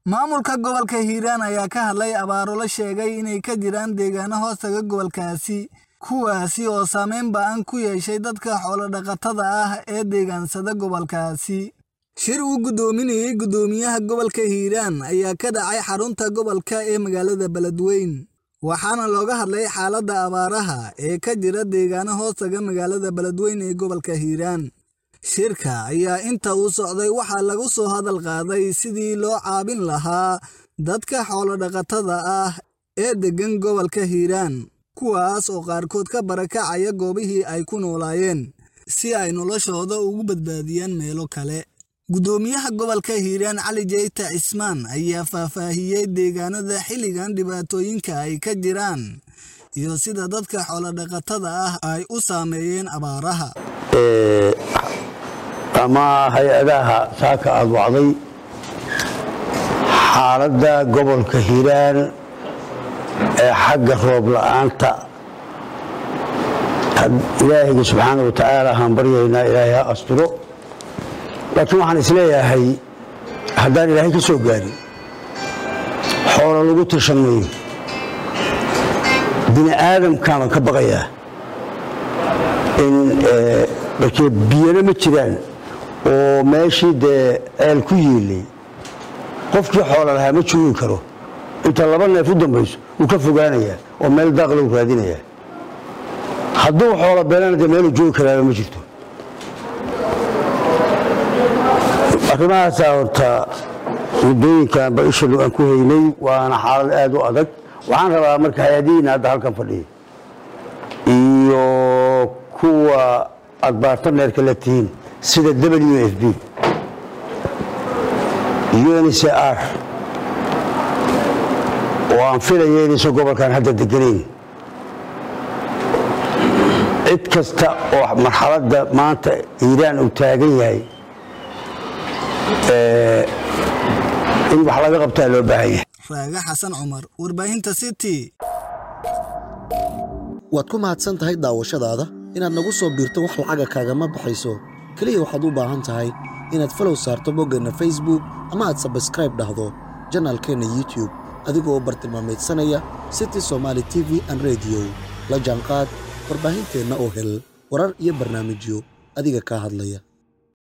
maamulka gobolka hiiraan ayaa ka hadlay abaaro la sheegay inay ka jiraan deegaano hoostaga gobolkaasi kuwaasi oo saameyn ba'an ku yeeshay dadka xoolodhaqatada ah ee deegaansada gobolkaasi shir uu guddoominayey guddoomiyaha gobolka hiiraan ayaa ka dhacay xarunta gobolka ee magaalada beledweyn waxaana looga hadlay xaaladda abaaraha ee ka jira deegaano hoostaga magaalada beledweyn ee gobolka hiiraan shirka ayaa inta uu socday waxaa lagu soo hadal qaaday sidii loo caabin lahaa dadka xoolodhaqatada ah ee deggan gobolka hiiraan kuwaas oo qaarkood ka barakacaya goobihii ay ku noolaayeen si ay noloshooda ugu badbaadiyaan meelo kale guddoomiyaha gobolka hiiraan cali jeyta cismaan ayaa faahfaahiyey deegaanada xilligan dhibaatooyinka ay ka jiraan iyo sida dadka xoolodhaqatada ah ay u saameeyeen abaaraha ama hay-adaha saaka aada wacday xaaladda gobolka hiiraan ee xagga roob la'aanta ilaahayga subxaana wa tacaala haan baryaynaa ilaahay ha asturo laakiin waxaan isleeyahay haddaan ilaahay ka soo gaarin xoolo lagu tirsan mayo bini aadamkaabaan ka baqayaa in markee biyana ma jiraan oo meeshii dee ceel ku yiilay qofkii xoola lahaa ma joogi karo inta laba neef u dambayso wuu ka fogaanayaa oo meel daaqlow raadinayaa hadduu xoola beelana dee meeluu joogi karaaba ma jirto arrimahaasaa horta muddooyinkanba isha aan ku haynay waana xaalad aad u adag waxaan rabaa marka hay-adihiina hadda halkan fadhiya iyo kuwa aad baartaneerka la tihiin sida w f b uncr oo aan filaya inaysan gobolkan hadda deganayn cid kasta oo marxaladda maanta hiiraan uu taagan yahay in wax laga qabtaa loo baahan yahay raaga xasan cumar warbaahinta city waad ku mahadsan tahay daawashadaada inaad nagu soo biirto wax lacaga kaagama baxayso keliya waxaad u baahan tahay inaad falow saarto boggeenna facebook ama aad sabskraib dhahdo janaalkeenna youtube adigoo bartilmaamaydsanaya city somaali t v an rediyo la jaanqaad warbaahinteenna oo hel warar iyo barnaamijyo adiga kaa hadlaya